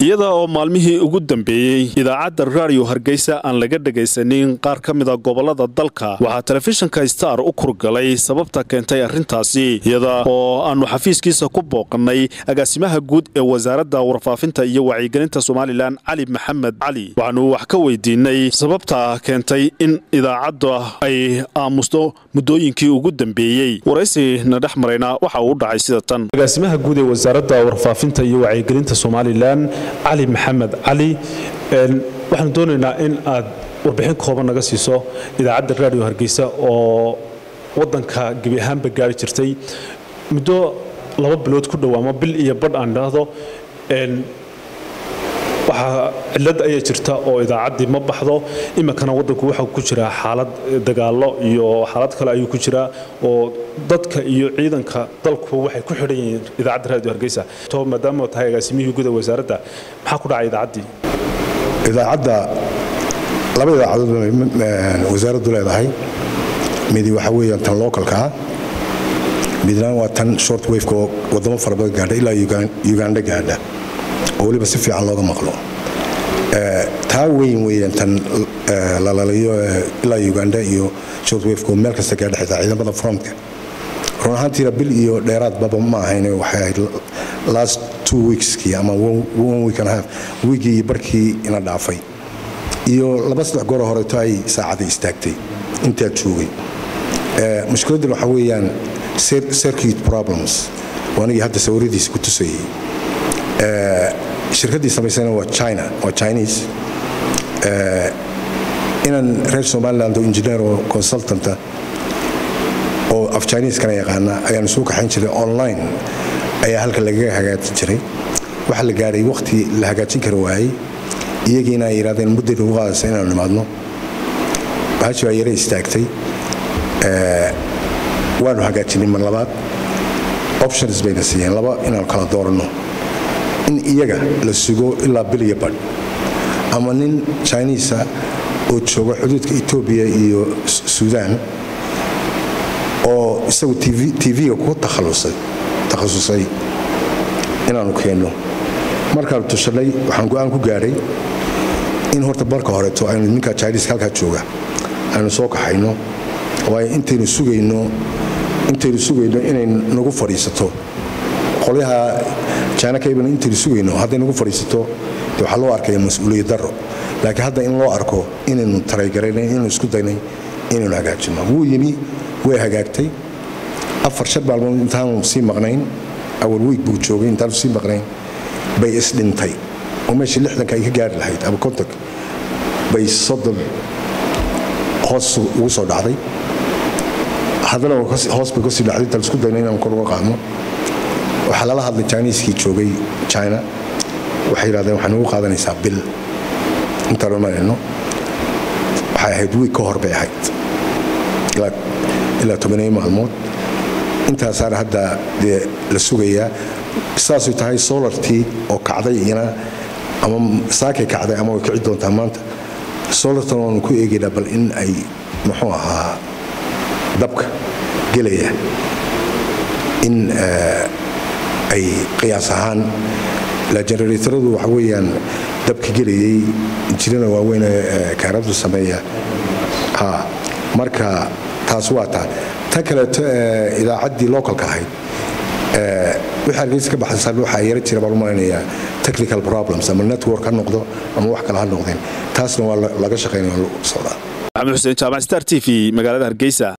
iyada oo maalmihii ugu dambeeyey idaacadda raadiyo hargeysa aan laga dhegaysanin qaar ka mida gobolada dalka waxaa telefishinka star u kurgalay sababta keentay arrintaasi iyada oo aannu xafiiskiisa ku booqannay agaasimaha guud ee wasaaradda warfaafinta iyo wacyigelinta somalilan cali maxamed cali waxaanu wax ka weydiinay sababta keentay in idaacadda ay aamusto muddooyinkii ugu dambeeyey waraysigna dhex marayna waxa uu u dhacay sida tan agaasimaha guud ee wasaaradda warfaafinta iyo wacyigelinta somalilan cali maxamed cali waxaanu doonaynaa in aad warbixin kooban naga siiso idaacadda raadiyo hargeysa oo wadanka gebi ahaanba gaari jirtay muddo laba bilood ku dhow ama bil iyo badh aan idhaahdo waxaa cilad ayaa jirta oo idaacaddii ma baxdo iminkana wadanku waxaa ku jiraa xaalad dagaalo iyo xaalad kale ayuu ku jiraa oo dadka iyo ciidanka dalku waxay ku xidhan yihiin idaacadda raadiyo hargeysa to maadaama tahay agaasimihii guda wasaaradda maxaa ku dhacay idaacaddii idaacadda laba idaacadood wasaaraddu leedahay midi waxa weeyaan tan localka ah midna waa tan short waveka oo wadamo fara badan gaadha ilaa uganda gaadha oo weliba si fiican looga maqlo taa weyn weeyaan tan lalalayo ilaa uganda iyo short waveka oo meel kasta gaadha xitaa ciidamada frontka run ahaantiina bil iyo dheeraad baba ma ahayn waxay ahayd last two weekskii ama one week and a half wiigii iyo barkii ina dhaafay iyo laba saddex goor horeeto ay saacadii istaagtay intaa joogay mushkiladdan waxaa weeyaan circuit problems oo anigii hadda sawiradiisa ku tusayay shirkaddii samaysana waa china waa chinese inan reer somaliland oo engineer oo consultanta oo af chineseskana yaqaana ayaanu soo kaxayn jiray online ayaa halka lagaga hagaajin jiray waxaa la gaadhay wakhti la hagaajin kara waayey iyagiina ay yidhahdeen mudday nagu qaadaysa inaanu nimaadno bahashi baa yare istaagtay waanu hagaajinay mar labaad options bayna siiyeen laba inaanu kala dooranno in iyaga la sugo ilaa bil iyo badh ama nin chinisa oo jooga xuduudka etoobiya iyo suudaan oo isagu tv-ga ku takhasusay inaanu keenno markaanu tushannay waxaan go-aan ku gaadhay in horta marka horeeto aynu ninka chinisa halkaa jooga aynu soo kaxayno waayo intaynu sugayno intaynu sugayno inay nagu fadhiisato qolyaha china kabana intaynu sugayno hadday nagu fadhiisato de waxaa loo arkaya mas-uuliyad darro laakiin hadda in loo arko inaynu taraygaraynay inaynu isku daynay inaynu hagaajino wuu yimi way hagaagtay afar shan maalmood intaanu sii maqnayn awal wiig buu joogay intaanu sii maqnayn bay isdhintay oo meeshii lixdanka ay ka gaari lahayd ama kontonk bay soddon hoos ugu soo dhacday haddana hoos bay kasii dhacday intaan isku dayna inaan kor uga qaadno waxaa lala hadlay jiniiskii joogay china waxay yidhahdeen waxay nagu qaadanaysaa bil intaanu imanayno waxay ahayd wiig ka hor bay ahayd ilaa tobaneeyo maalmood intaasaana hadda dee la sugayaa saasay tahay solartii oo kacday iyana ama saakay kacday ama way kici doontaa maanta solartan waanu ku eegaynaa bal in ay muxuu ahaa dabka gelaya in ay qiyaas ahaan la generatoradu waxa weeyaan dabka gelayay injinada waaweyn kaaradu sameeya ha marka taas waa taa ta kaleeto idaacaddii localka ahayd wixii hargeysa ka baxsan waxaa yara jira baan u malaynayaa technical problems ama network ha noqdo ama wax kale ha noqdeen taasna waa laga shaqaynaya socdaa maxamed xuseen jaamac star t v magaalada hargeysa